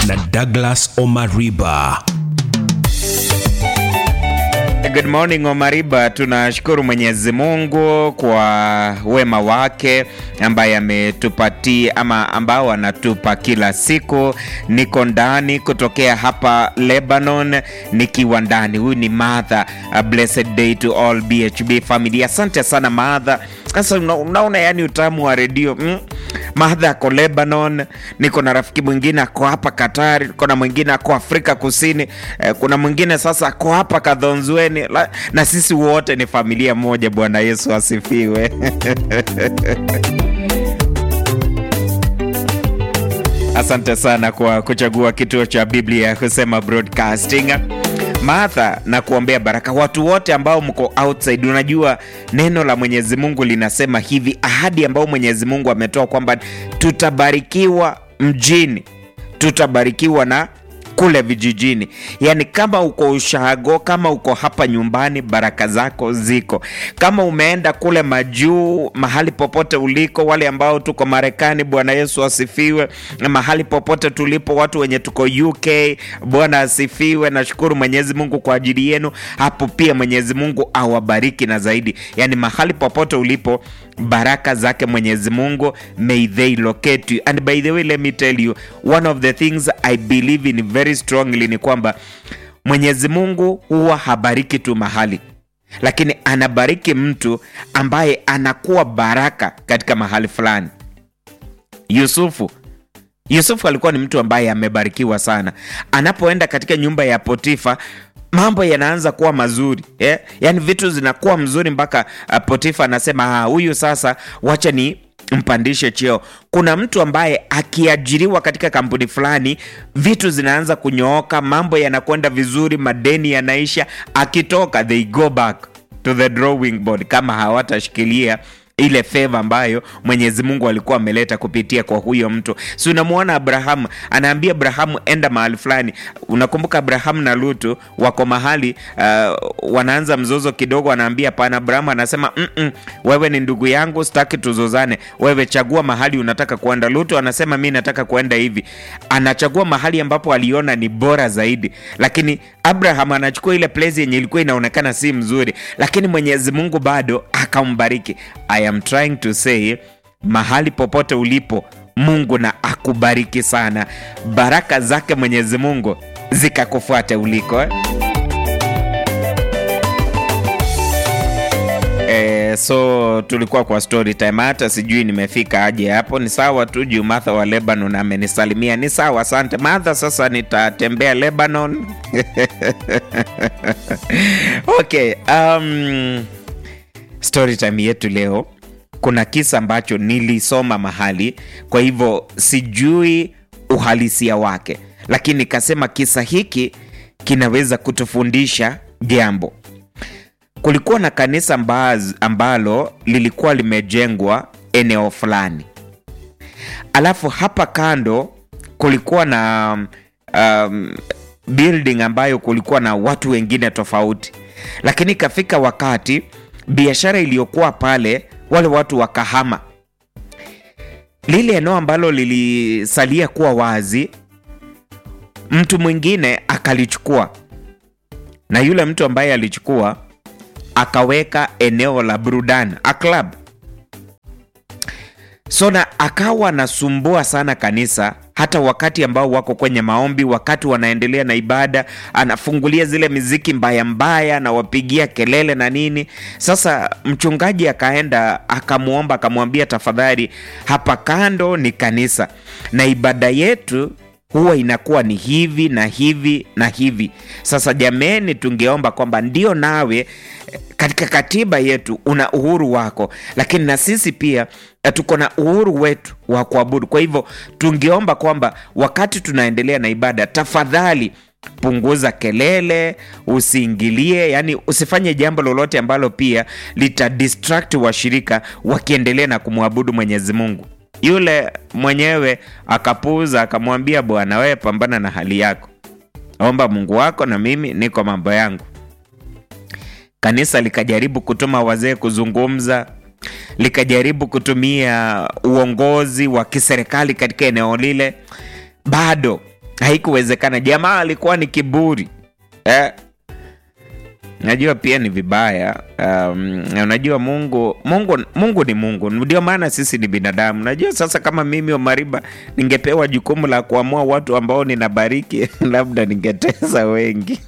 na Douglas Omariba. Good morning Omariba, tunashukuru Mwenyezi Mungu kwa wema wake ambaye ametupatia ama ambao anatupa kila siku. Niko ndani kutokea hapa Lebanon, nikiwa ndani. Huyu ni Martha. A blessed day to all BHB family. Asante sana Martha. Sasa una- unaona, yani utamu wa redio mm? Martha ako Lebanon, niko na rafiki mwingine ako hapa Katari, kuna mwingine ako Afrika Kusini, eh, kuna mwingine sasa ako hapa Kadhonzweni, La- na sisi wote ni familia moja. Bwana Yesu asifiwe. Asante sana kwa kuchagua kituo cha Biblia kusema broadcasting. Martha, na kuombea baraka watu wote ambao mko outside. Unajua neno la Mwenyezi Mungu linasema hivi, ahadi ambayo Mwenyezi Mungu ametoa kwamba tutabarikiwa mjini, tutabarikiwa na kule vijijini. Yaani, kama uko ushago, kama uko hapa nyumbani, baraka zako ziko. Kama umeenda kule majuu, mahali popote uliko, wale ambao tuko Marekani, Bwana Yesu asifiwe, na mahali popote tulipo, watu wenye tuko UK, Bwana asifiwe. Nashukuru Mwenyezi Mungu kwa ajili yenu hapo, pia Mwenyezi Mungu awabariki na zaidi. Yaani, mahali popote ulipo, baraka zake Mwenyezi Mungu may they locate you. And by the way, let me tell you one of the things I believe in very strongly ni kwamba Mwenyezi Mungu huwa habariki tu mahali, lakini anabariki mtu ambaye anakuwa baraka katika mahali fulani. Yusufu Yusufu alikuwa ni mtu ambaye amebarikiwa sana. Anapoenda katika nyumba ya Potifa, mambo yanaanza kuwa mazuri eh? Yaani vitu zinakuwa mzuri mpaka uh, Potifa anasema "Ah, huyu sasa, wacha ni mpandishe cheo. Kuna mtu ambaye akiajiriwa katika kampuni fulani, vitu zinaanza kunyooka, mambo yanakwenda vizuri, madeni yanaisha. Akitoka they go back to the drawing board kama hawatashikilia ile feva ambayo Mwenyezi Mungu alikuwa ameleta kupitia kwa huyo mtu. Si unamwona Abrahamu, anaambia Abrahamu enda mahali fulani. Unakumbuka Abrahamu na Lutu wako mahali uh, wanaanza mzozo kidogo, anaambia hapana. Abrahamu anasema mm -mm, wewe ni ndugu yangu, sitaki tuzozane, wewe chagua mahali unataka kuenda. Lutu anasema mi nataka kuenda hivi, anachagua mahali ambapo aliona ni bora zaidi, lakini Abraham anachukua ile place yenye ilikuwa inaonekana si mzuri, lakini Mwenyezi Mungu bado akambariki. I am trying to say mahali popote ulipo, Mungu na akubariki sana, baraka zake Mwenyezi Mungu zikakufuate uliko eh? Eh, so tulikuwa kwa story time, hata sijui nimefika aje hapo. Ni sawa tu juu Martha wa Lebanon amenisalimia, ni sawa, asante Martha. Sasa nitatembea Lebanon. Okay, um, story time yetu leo kuna kisa ambacho nilisoma mahali, kwa hivyo sijui uhalisia wake, lakini nikasema kisa hiki kinaweza kutufundisha jambo. Kulikuwa na kanisa mbaz, ambalo lilikuwa limejengwa eneo fulani, alafu hapa kando kulikuwa na um, building ambayo kulikuwa na watu wengine tofauti, lakini ikafika wakati biashara iliyokuwa pale, wale watu wakahama. Lile eneo ambalo lilisalia kuwa wazi, mtu mwingine akalichukua, na yule mtu ambaye alichukua akaweka eneo la burudani a club. So na akawa anasumbua sana kanisa, hata wakati ambao wako kwenye maombi, wakati wanaendelea na ibada, anafungulia zile miziki mbaya mbaya, anawapigia kelele na nini. Sasa mchungaji akaenda akamwomba, akamwambia, tafadhali, hapa kando ni kanisa na ibada yetu huwa inakuwa ni hivi na hivi na hivi. Sasa jameni, tungeomba kwamba ndio nawe eh, katika katiba yetu una uhuru wako, lakini na sisi pia eh, tuko na uhuru wetu wa kuabudu. Kwa hivyo tungeomba kwamba wakati tunaendelea na ibada, tafadhali punguza kelele, usiingilie, yani usifanye jambo lolote ambalo pia lita distract washirika wakiendelea na kumwabudu Mwenyezi Mungu. Yule mwenyewe akapuuza, akamwambia bwana, wewe pambana na hali yako, omba Mungu wako na mimi niko mambo yangu. Kanisa likajaribu kutuma wazee kuzungumza, likajaribu kutumia uongozi wa kiserikali katika eneo lile, bado haikuwezekana. Jamaa alikuwa ni kiburi eh. Najua pia ni vibaya um, unajua Mungu, Mungu Mungu ni Mungu, ndio maana sisi ni binadamu. Najua sasa, kama mimi Omariba ningepewa jukumu la kuamua watu ambao ninabariki labda ningetesa wengi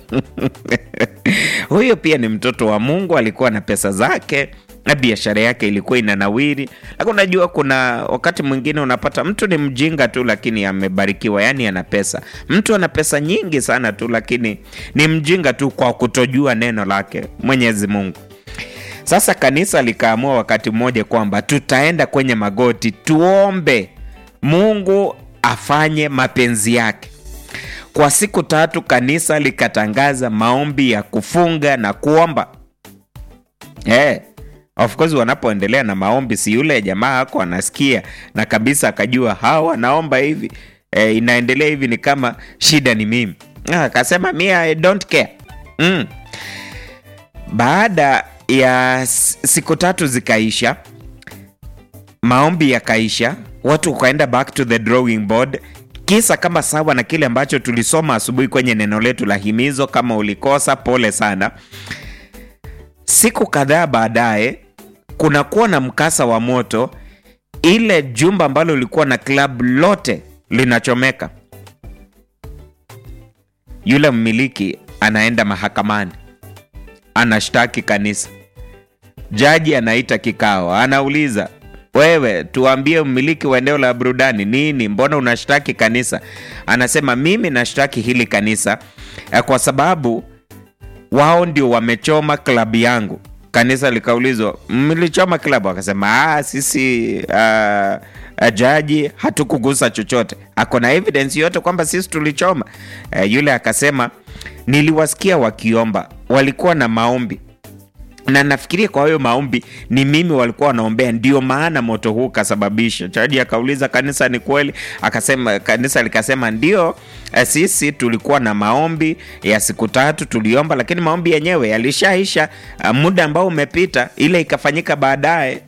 huyo pia ni mtoto wa Mungu, alikuwa na pesa zake na biashara yake ilikuwa inanawiri, lakini unajua kuna wakati mwingine unapata mtu ni mjinga tu, lakini amebarikiwa, yani ana pesa. Mtu ana pesa nyingi sana tu, lakini ni mjinga tu kwa kutojua neno lake Mwenyezi Mungu. Sasa kanisa likaamua wakati mmoja kwamba tutaenda kwenye magoti tuombe Mungu afanye mapenzi yake. Kwa siku tatu kanisa likatangaza maombi ya kufunga na kuomba hey. Of course wanapoendelea na maombi, si yule jamaa ako anasikia na kabisa akajua hawa wanaomba hivi e, inaendelea hivi, ni kama shida ni mimi. Akasema mi I don't care mm. Baada ya siku tatu zikaisha, maombi yakaisha, watu wakaenda back to the drawing board kisa kama sawa na kile ambacho tulisoma asubuhi kwenye neno letu la himizo. Kama ulikosa, pole sana. Siku kadhaa baadaye kunakuwa na mkasa wa moto, ile jumba ambalo lilikuwa na klabu lote linachomeka. Yule mmiliki anaenda mahakamani, anashtaki kanisa. Jaji anaita kikao, anauliza wewe, tuambie, mmiliki wa eneo la burudani nini, mbona unashtaki kanisa? Anasema mimi nashtaki hili kanisa kwa sababu wao ndio wamechoma klabu yangu. Kanisa likaulizwa mlichoma klabu? Akasema ah, sisi uh, jaji hatukugusa chochote. Ako na evidence yote kwamba sisi tulichoma. Uh, yule akasema niliwasikia wakiomba, walikuwa na maombi na nafikiria kwa hiyo maombi ni mimi walikuwa wanaombea, ndio maana moto huu kasababisha. Jaji akauliza kanisa, ni kweli? Akasema, kanisa likasema ndio, sisi tulikuwa na maombi ya siku tatu tuliomba, lakini maombi yenyewe yalishaisha, muda ambao umepita, ile ikafanyika baadaye.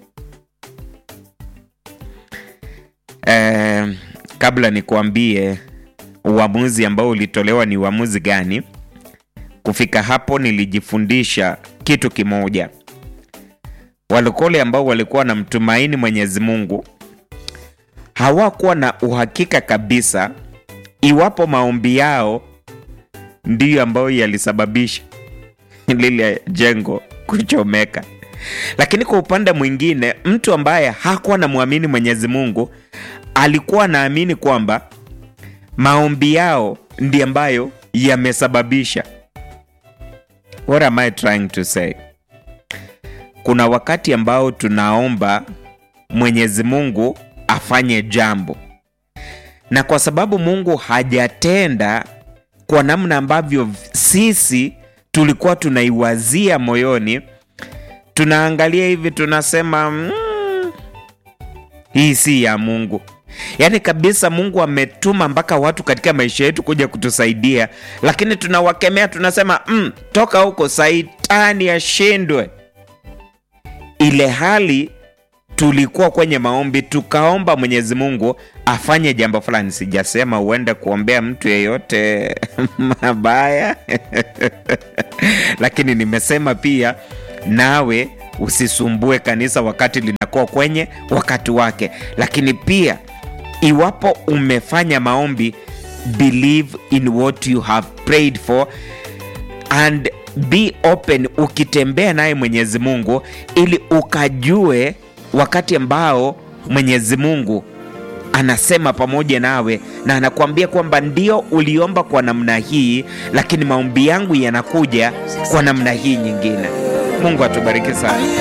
Eh, kabla nikuambie uamuzi ambao ulitolewa ni uamuzi gani, kufika hapo nilijifundisha kitu kimoja. Walokole ambao walikuwa na mtumaini Mwenyezi Mungu hawakuwa na uhakika kabisa iwapo maombi yao ndiyo ambayo yalisababisha lile jengo kuchomeka. Lakini kwa upande mwingine, mtu ambaye hakuwa na mwamini Mwenyezi Mungu alikuwa anaamini kwamba maombi yao ndiyo ambayo yamesababisha What am I trying to say? Kuna wakati ambao tunaomba Mwenyezi Mungu afanye jambo, na kwa sababu Mungu hajatenda kwa namna ambavyo sisi tulikuwa tunaiwazia moyoni, tunaangalia hivi tunasema, mm, hii si ya Mungu. Yaani kabisa Mungu ametuma mpaka watu katika maisha yetu kuja kutusaidia, lakini tunawakemea, tunasema mm, toka huko, saitani ashindwe. Ile hali tulikuwa kwenye maombi, tukaomba Mwenyezi Mungu afanye jambo fulani. Sijasema uende kuombea mtu yeyote mabaya lakini nimesema pia nawe usisumbue kanisa wakati linakuwa kwenye wakati wake, lakini pia iwapo umefanya maombi, believe in what you have prayed for and be open, ukitembea naye Mwenyezi Mungu ili ukajue wakati ambao Mwenyezi Mungu anasema pamoja nawe na anakuambia kwamba ndio uliomba kwa namna hii, lakini maombi yangu yanakuja kwa namna hii nyingine. Mungu atubariki sana.